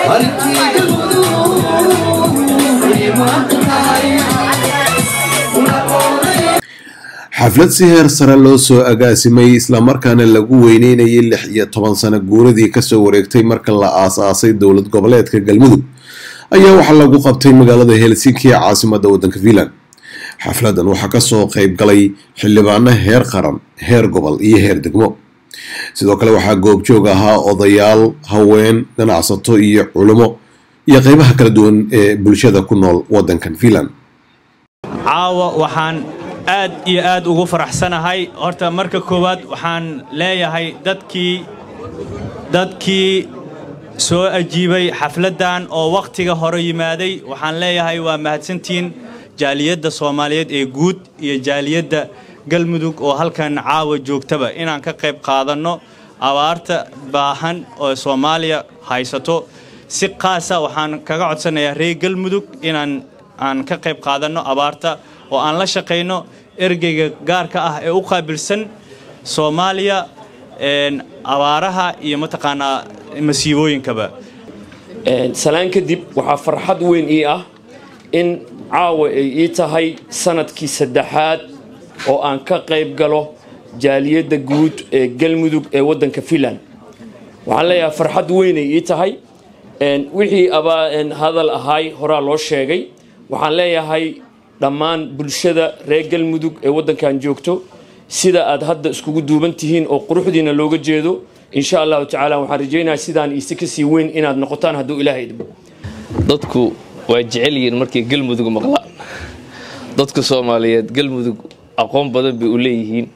xaflad si heer sare loo soo agaasimay islamarkaana lagu weyneynayay lix iyo toban sano guuradii kasoo wareegtay marka la aas-aasay dowlad goboleedka galmudug ayaa waxaa lagu qabtay magaalada helsinki ee caasimada wadanka finland xafladan waxaa kasoo qeyb galay xildhibaano heer qaran heer gobol iyo heer degmo sidoo kale waxaa goobjoog ahaa odayaal haween ganacsato iyo culimo iyo qeybaha kala duwan ee bulshada ku nool wadankan finland caawa waxaan aad iyo aad ugu faraxsanahay horta marka koowaad waxaan leeyahay dadkii dadkii soo ajiibay xafladdan oo wakhtiga hore yimaaday waxaan leeyahay waa mahadsantihiin jaaliyadda soomaaliyeed ee guud iyo jaaliyadda galmudug oo halkan caawa joogtaba inaan ka qayb qaadanno abaarta baahan oo soomaaliya haysato si qaasa waxaan kaga codsanayaa reer galmudug inaan aan ka qayb qaadanno abaarta oo aan la shaqayno ergeyga gaarka ah ee u qaabilsan soomaaliya abaaraha iyo mataqaanaa masiibooyinkaba salaan kadib waxaa farxad weyn ii ah in caawa ay ii tahay sanadkii saddexaad oo aan ka qayb galo jaaliyadda guud ee galmudug ee waddanka finland waxaan leeyahay farxad weynay ii tahay wixii hadal ahaay horaa loo sheegay waxaan leeyahay dhammaan bulshada reer galmudug ee waddankan joogto sida aad hadda iskugu duuban tihiin oo quruxdiina looga jeedo insha allahu tacaala waxaan rajaynayaa sidaan iisi kasii weyn inaad noqotaan hadduu ilaahay idmo dadku waa jecel yihiin markay galmudug maqlaan dadka soomaaliyeed galmudug aqoon badan bay u leeyihiin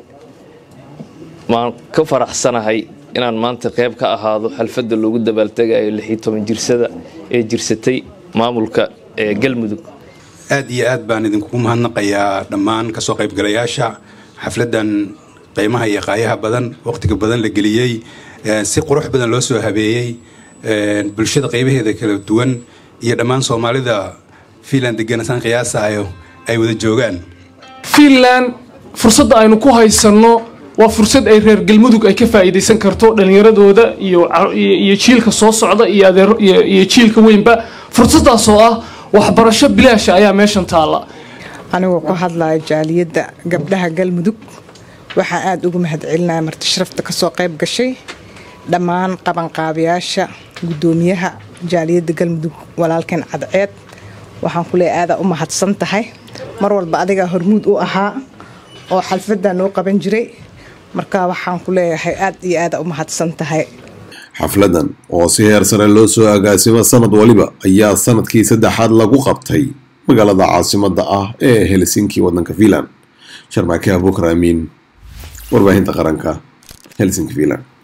waan ka faraxsanahay inaan maanta qayb ka ahaado xalfadda loogu dabaaltegayo lix iyo toban jirsada ee jirsatay maamulka ee galmudug aad iyo aad baan idinkugu mahadnaqayaa dhammaan kasoo qaybgalayaasha xafladdan qiimaha iyo qaayaha badan waqtiga badan la geliyey si qurux badan loo soo habeeyey bulshada qaybaheeda kala duwan iyo dhammaan soomaalida fiinland deganasaan qiyaasayo ay wada joogaan fiinland fursadda aynu ku haysanno waa fursad ay reer galmudug ay ka faa'iidaysan karto dhallinyaradooda iyo jiilka soo socda iyo jiilka weynba fursaddaasoo ah waxbarasho bilaasha ayaa meeshan taalla anigoo ku hadlaya jaaliyadda gabdhaha galmudug waxaa aada ugu mahadcelinaya marti sharafta kasoo qayb gashay dhammaan qabanqaabayaasha guddoomiyaha jaaliyadda galmudug walaalkeen cadceed waxaan ku leeya aadaa u mahadsan tahay mar walba adigaa hormuud u ahaa oo xalfaddaa noo qaban jiray marka waxaan ku leeyahay aad iyo aada u mahadsan tahay xafladan oo si heer sare loo soo agaasimo sanad waliba ayaa sanadkii saddexaad lagu qabtay magaalada caasimada ah ee helsinki wadanka finland sharmaake abukar amiin warbaahinta qaranka helsinki finland